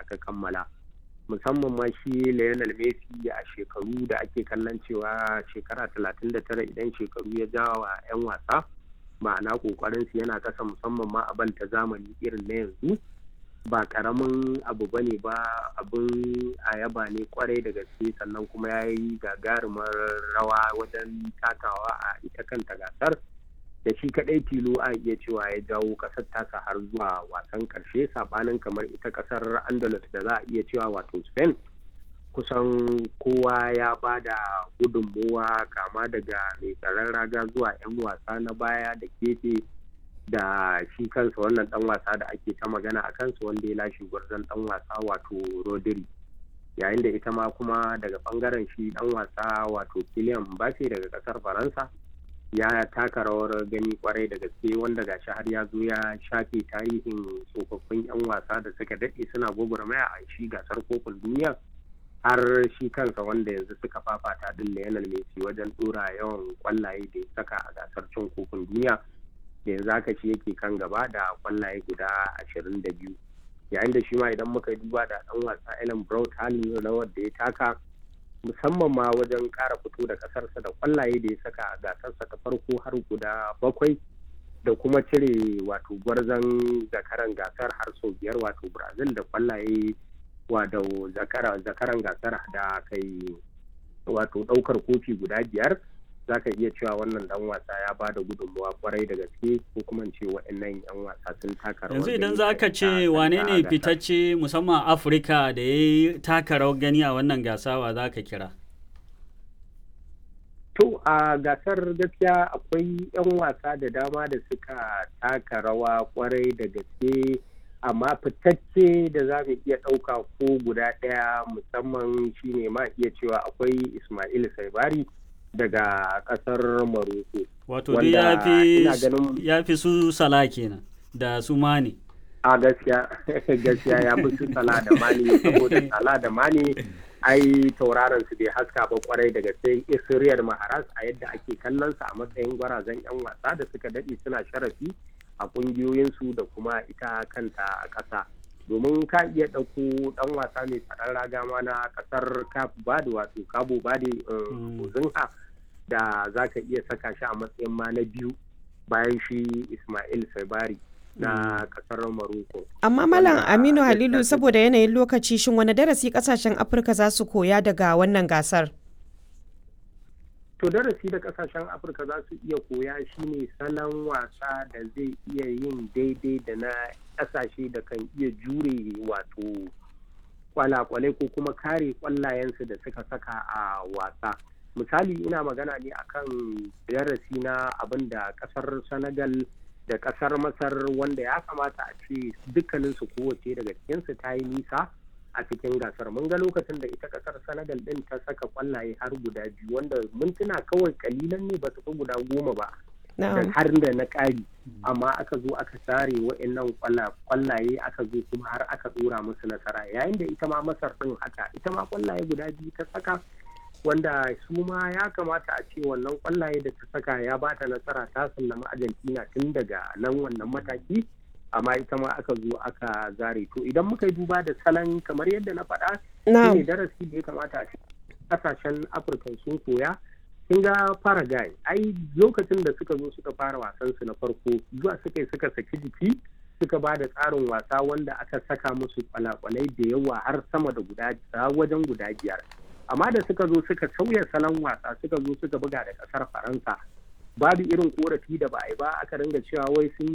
aka kammala musamman ma shi Lionel Messi a shekaru da ake kallon cewa shekara 39 idan shekaru ya jawa 'yan wasa ma'ana kokarinsu yana kasa musamman ma a ta zamani irin na yanzu ba karamin abu ba ne ba abin a yaba ne kwarai da gaske sannan kuma ya yi gagarumar rawa wajen takawa a ita kanta gasar da shi kadai tilo a iya cewa ya jawo kasar tasa har zuwa wasan karshe sabanin kamar ita kasar andalus da za a iya cewa wato spain kusan kowa ya ba da gudunmowa kama daga mai tsaron raga zuwa 'yan wasa na baya da kefe da shi kansa wannan dan wasa da ake ta magana a kansa wanda ya lashe gwarzon dan wasa wato rodri yayin da ita ma kuma daga bangaren shi dan wasa wato Kylian Mbappe daga kasar faransa ya taka rawar gani kwarai da gaske wanda gashi har ya zo ya shafe tarihin tsofaffin 'yan wasa da suka daɗe suna gwagwarmaya a shi gasar kofin duniya har shi kansa wanda yanzu suka fafata din Lionel Messi wajen dora yawan kwallaye da ya saka a gasar cin kofin duniya da yanzu haka shi yake kan gaba da kwallaye guda ashirin da biyu yayin da shi ma idan muka duba da dan wasa Ellen Brown halin rawar da ya taka musamman ma wajen kara fito da kasarsa da kwallaye da ya saka a gasarsa ta farko har guda bakwai da kuma cire wato gwarzon zakaran gasar har sau biyar wato Brazil da kwallaye wato zakaran gasar da kai wato daukar kofi guda biyar za ka iya cewa wannan dan wasa ya ba da gudunmawa kwarai da gaske ko kuma ce waɗannan yan wasa sun taka rawar yanzu idan za ka ce wane ne fitacce musamman afirka da ya yi taka rawar gani a wannan gasa wa za ka kira to a gasar gaskiya akwai yan wasa da dama da suka taka rawa kwarai da gaske amma fitacce da za mu iya ɗauka ko guda ɗaya musamman shine ma iya cewa akwai ismail saibari daga kasar Maroko. Wato dai ya fi su sala kenan da su mani. A gaskiya gaskiya ya fi su sala da mani saboda sala da mani ai tauraron su bai haska ba kwarai daga sai Israel Maharas a yadda ake kallon sa a matsayin gwarazan yan wasa da suka dade suna sharafi a kungiyoyinsu da kuma ita kanta a ƙasa. domin ka iya ɗauko ɗan wasa mai tsaron raga ma na ƙasar cap bade wato cabo bade ozinha da za ka iya saka shi a matsayin ma na biyu bayan shi ismail sabari na ƙasar maroko amma malam aminu halilu saboda yanayin lokaci shin wani darasi ƙasashen afirka za su koya daga wannan gasar to darasi da kasashen afirka za su iya koya shine salon wasa da zai iya yin daidai da na kasashe da kan iya jure wato kwalakwalai ko kuma kare kwallayensu da suka saka a wasa misali ina magana ne akan darasi na abin da kasar senegal da kasar masar wanda ya kamata a ce dukkaninsu kowace daga cikinsu ta yi nisa a cikin gasar mun ga lokacin da ita kasar senegal din ta saka kwallaye har guda biyu wanda mintuna kawai kalilan ne ba su fi guda goma ba har da na ƙari amma aka zo aka sare wa'annan kwallaye aka zo kuma har aka dora musu nasara yayin da ita ma masar din haka ita ma kwallaye guda biyu ta saka wanda su ma ya kamata a ce wannan kwallaye da ta saka ya bata nasara ta sallama argentina tun daga nan wannan mataki amma ita ma aka zo aka zare to idan muka yi duba da salon kamar yadda na faɗa ne darasi da ya kamata a kasashen afirka sun koya kin ga paraguay ai lokacin da suka zo suka fara wasan su na farko zuwa suka suka saki jiki suka ba da tsarin wasa wanda aka saka musu kwalakwalai da yawa har sama da guda wajen guda biyar amma da suka zo suka sauya salon wasa suka zo suka buga da kasar faransa babu irin korafi da ba a yi ba aka ringa cewa wai sun